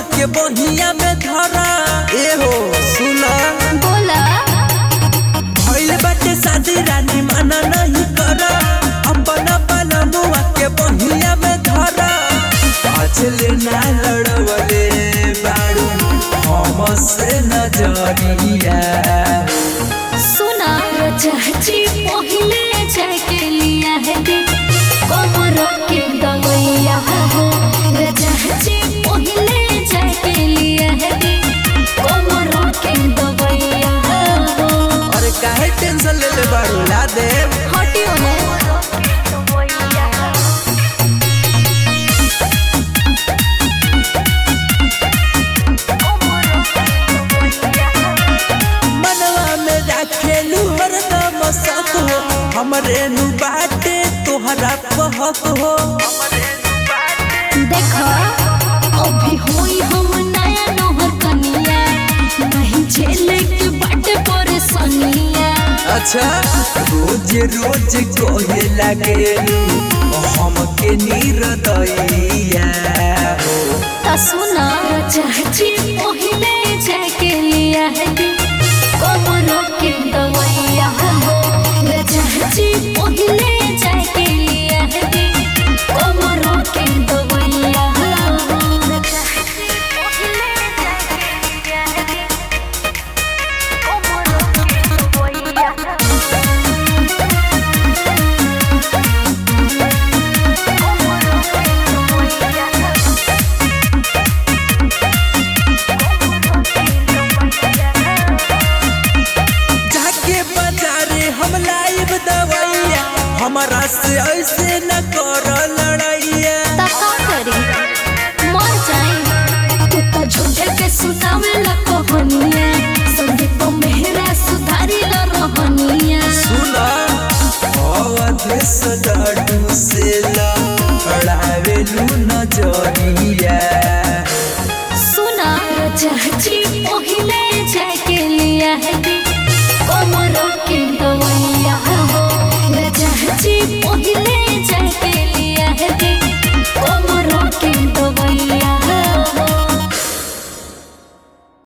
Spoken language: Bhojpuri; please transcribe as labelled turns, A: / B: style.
A: के बहिया में धरा ए हो सुना
B: बोला
A: भइल बाटे शादी रानी माना नहीं करा अपन अपन मुआ के बहिया में धरा पाछले ना लड़वले बाड़ू हम से नजरिया
B: सुना चाची पहले जाके लिया है दे कमर के दवैया हो चाची पहले जाके लिया है दे कमर के दवैया हो
A: अरे काहे टेंशन ले ले बाड़ू ला दे
B: हटियो ना
A: मनवा में राखेलू हरदम शक हो हमरे नु बाटे तोहरा पहक हो
B: देखो अभी होई हम नया नोहर कनिया नहीं झेले के बाटे परेशानिया
A: अच्छा रोज रोज कहे लागेलू हमके नीरदैया हो
B: ता सुना चाची पहले जाके लिया है दे कमरों के दवैया हो चाची पहले जाके लिया है दे कमरों के दवैया हो चाची पहले जाके लिया है दे कमरों के दवैया
A: जाके बाजारे हम लाइब दवैया हमारा से ऐसे न कर लड़ैया
B: ता का करी मर जाए तू तो झूठे के सुनावे ला कहानिया संदीप मेहरा सुधारी ला रहनिया
A: सुना अवध सडू से लड़ावेलू नजरिया
B: सुना चाची पहले जाके लिया है